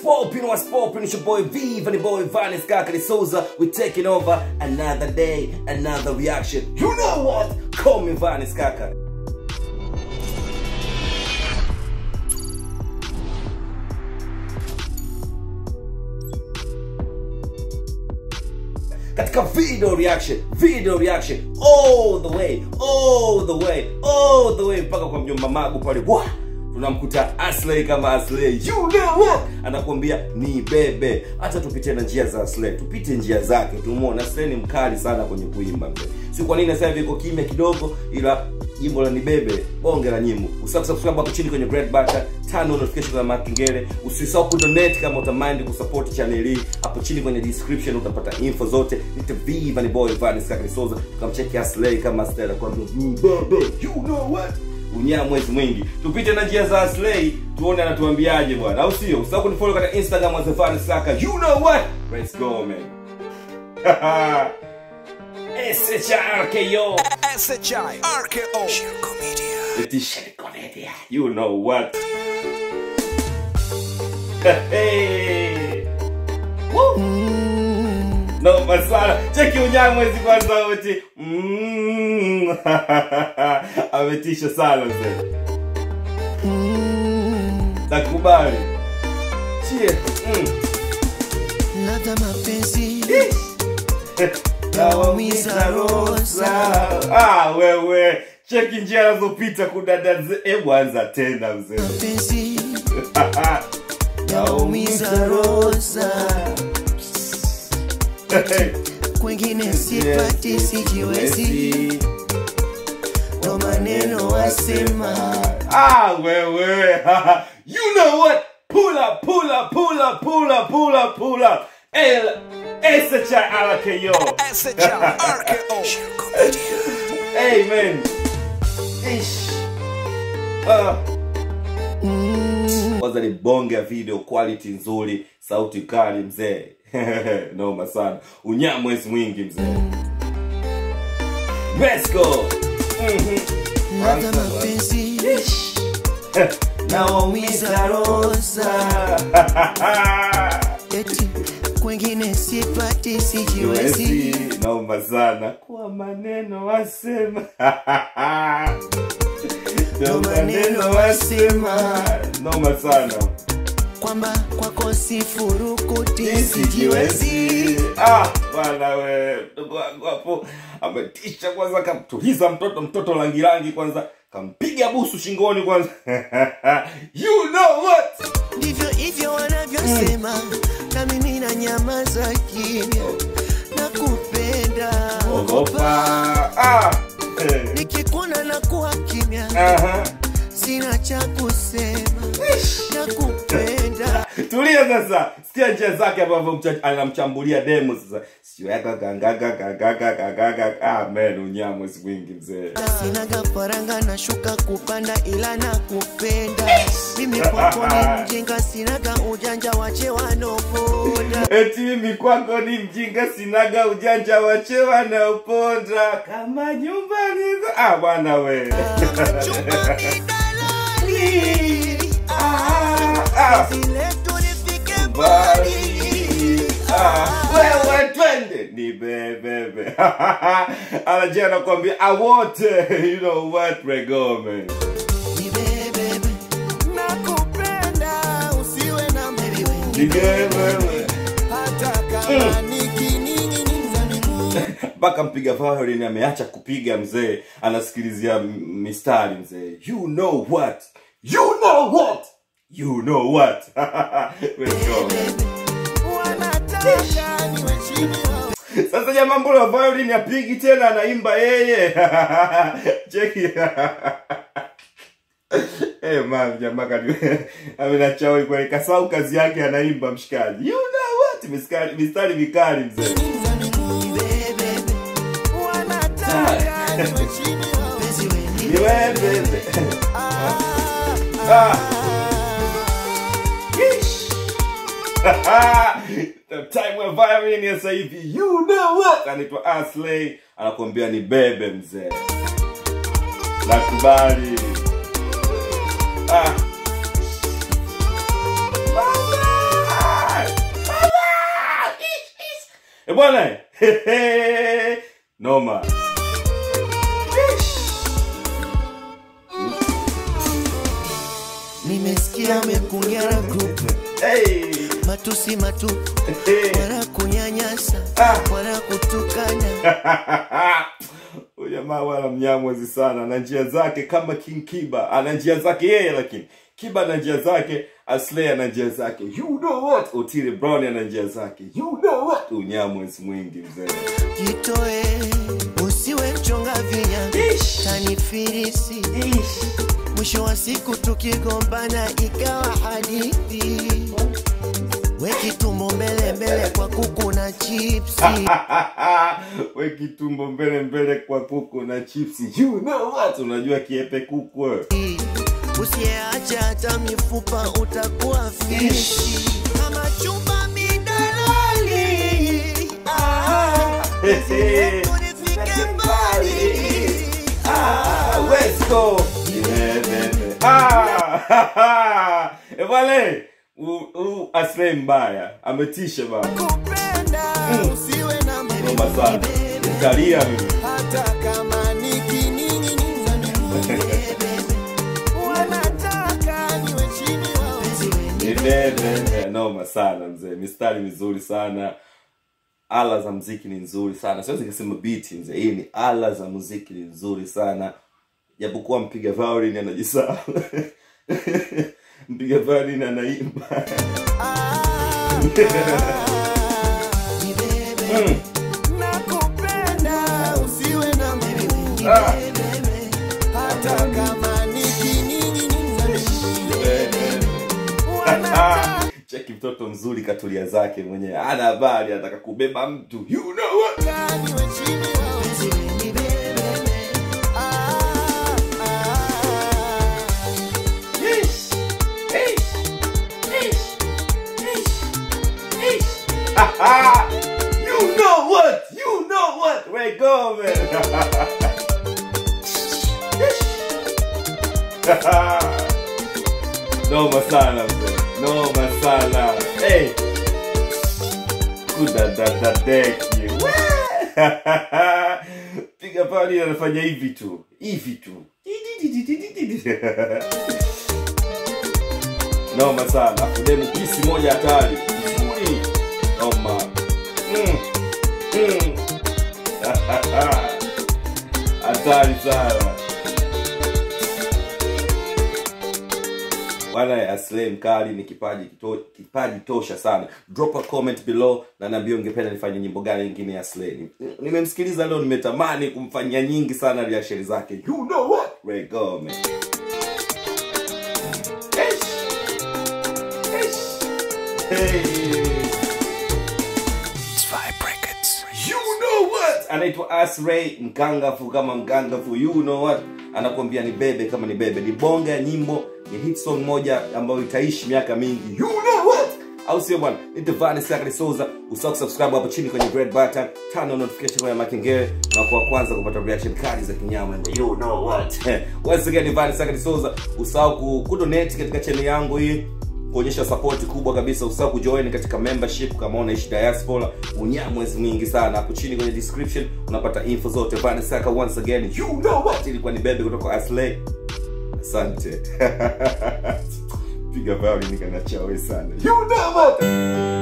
poppin', what's poppin'? It's your boy V, Vanny Boy, Vanis Kakari Souza. We're taking over another day, another reaction. You know what? Call me Vanis Kakari. katika video reaction video reaction all the way all the way all the way mpaka kwa mjomba magu pale Wah! tunamkuta asley kama asley you know what anakuambia ni bebe hata tupite na njia za asley tupite njia zake tumuone asley ni mkali sana kwenye kuimba mzee si kwa nini sasa hivi iko kimya kidogo ila jimbo la nibebe bonge la nyimbo usisahau kusubscribe hapo chini kwenye red button tano notification za makengele usisahau kudonate kama utamind kusupport channel hii hapo chini kwenye description utapata info zote nite v Vanny boy Vanis Kakari Souza tukamcheki aslay kama stella kwa bebe you know what unyaa mwezi mwingi tupite na njia za aslay tuone anatuambiaje bwana au sio usisahau kunifollow katika instagram as Vanis Kaka you know what let's go man SHRKO SHI RKO Shirko Media Letitia Comedia. You know what? hey. Woo. No masala. Cheki unyamwezi kwanza wote. Mm. Ametisha sana mzee. Nakubali. Chie. Mm. Ladha mapenzi Nawaumiza rosa. Ah, wewe. Cheki njia anazopita kudadaze. Hebu anza tena mzee. mapenzi naumiza rosa kwengine sipati sijiwezi ndo maneno wasema Ah, wewe. you know what? Pull up, pull up, pull up, pull up, pull up, pull up. El SHRKO. SHI RKO Shirko Media Hey man. Ish. Ah. Kwanza ni bonge ya video quality nzuri, sauti kali mzee. Noma sana. Unyamwezi mwingi mzee. Let's go. ladha mapenzi Naumiza rosa eti kwengine sipati sijiwezi Siwezi, naomba sana kwa maneno wasema ndo maneno wasema noma sana kwamba kwako sifurukuti sijiwezi sijiwezi ah bwana we mdogo wangu hapo ametisha kwanza kamtuliza mtoto mtoto rangi rangi kwanza kampiga busu shingoni kwanza you know what ndivyo hivyo wanavyosema na mimi na nyama za kimya na kupenda ogopa ah eh, nikikuona na kuwa kimya aha sina cha kusema na kupenda tulia sasa sikia njia zake ambavyo mcha- anamchambulia demo sasa sio yaka gangaga gangaga gangaga ah man unyamwe siku wingi mzee sinaga faranga na shuka kupanda ila na kupenda mimi kwako ni mjinga sinaga ujanja wache wanopoda eti mimi kwako ni mjinga sinaga ujanja wachewa na uponda kama nyumbani za- ah bwana we chumba ni dalali ah, ah. zile tulifike Mbali. mbali Ah, wewe twende ni bebebe anajia anakwambia awote you know what regome Nibebebe, nakupenda usiwe na ni mbiwi bebebe hata kama nikining'iniza miguu mpaka mpiga violin ameacha kupiga mzee anasikilizia m- mistari mzee you know what you know what you know what Let's go. wanataka niwe chini yao. sasa jamaa mbona violin apigi tena anaimba yeye cheki Eh man jamaa kani amenachawi kwa kasau kazi yake anaimba mshikaji you know what mistari mistari mikali mzee Nibebebe, wanataka niwe chini yao. Penzi we ni nibebebe. wewe Ah, ah Yeesh. The time we're violin ya sasa hivi you know what anaitwa Asley anakuambia ni bebe mzee nakubali ah e bwana noma nimesikia amekunyara group hey. matusi matupu Hey. wala kunyanyasa Ah. wala kutukana Huyu jamaa wala mnyamwezi sana ana njia zake kama king kiba ana njia zake yeye lakini kiba ana njia zake asley ana njia zake you know what otile brown ana njia zake you know what unyamwezi mwingi mzee jitoe usiwe mchonga vinya Ish. tanifirisi mwisho wa siku tukigombana ikawa hadithi wekitumbo mbele mbele kwa kuku na chipsi we kitumbo mbele mbele kwa kuku na chipsi you know what unajua kiepe kuku wewe usiyeacha hata mifupa utakuwa fishi kama chumba midalali Ah, penzi letu lifike mbali Ah, let's go. Ah, eh, bale u- u- Aslay mbaya ametisha bana kupenda usiwe na noma sana utalia mimi hata kama nikining'iniza wanataka niwe chini wao Nibebe. noma sana mzee mistari mizuri sana ala za mziki ni nzuri sana siwezi nikasema biti mzee hii ni ala za muziki ni nzuri sana japokuwa mpiga violin anajisahau mpiga violin anaimba Mm. nakupenda usiwe na mimi Ah. hata kama nikining'iniza Ah, cheki mtoto mzuri katulia zake mwenyewe ana habari anataka kubeba mtu you know what? niwe chini wao Ah, ah. Yeesh. Yeesh. Yeesh. Yeesh. Yeesh. Ah, you know what you know what Ray Gomez noma sana mzee noma sana hey. kudadadadeki piga pali anafanya hivi tu hivi tu noma sana afu demu pisi moja hatari nzuri noma Mm. Mm. hatari sana bwana aslay mkali ni kipaji kito, kipaji tosha sana drop a comment below na naambia ungependa nifanye nyimbo gani nyingine ya slay Ni- nimemsikiliza leo nimetamani kumfanyia nyingi sana reaction zake you know what Ray Gomez Eish. Eish. Hey. Zwei Brackets. You know what? Anaitwa Asray mkangafu kama mkangafu. You know what? Anakuambia ni bebe kama ni bebe. Ni bonga ya nyimbo, ni hit song moja ambayo itaishi miaka mingi. You know what? Au sio bwana? Ni Devani Sakari Souza. Usahau kusubscribe hapo chini kwenye red button, turn on notification ya makengele na kwa kwanza kupata reaction kali za kinyama. You know what? Once again Devani Sakari Souza. Usahau ku- kudonate katika channel yangu hii kuonyesha support kubwa kabisa usahau kujoin katika membership kama unaishi diaspora unyamwezi mwingi sana hapo chini kwenye description unapata info zote vanesaka once again you know what ilikuwa ni bebe kutoka aslay asante piga violin nikanachawe sana you know what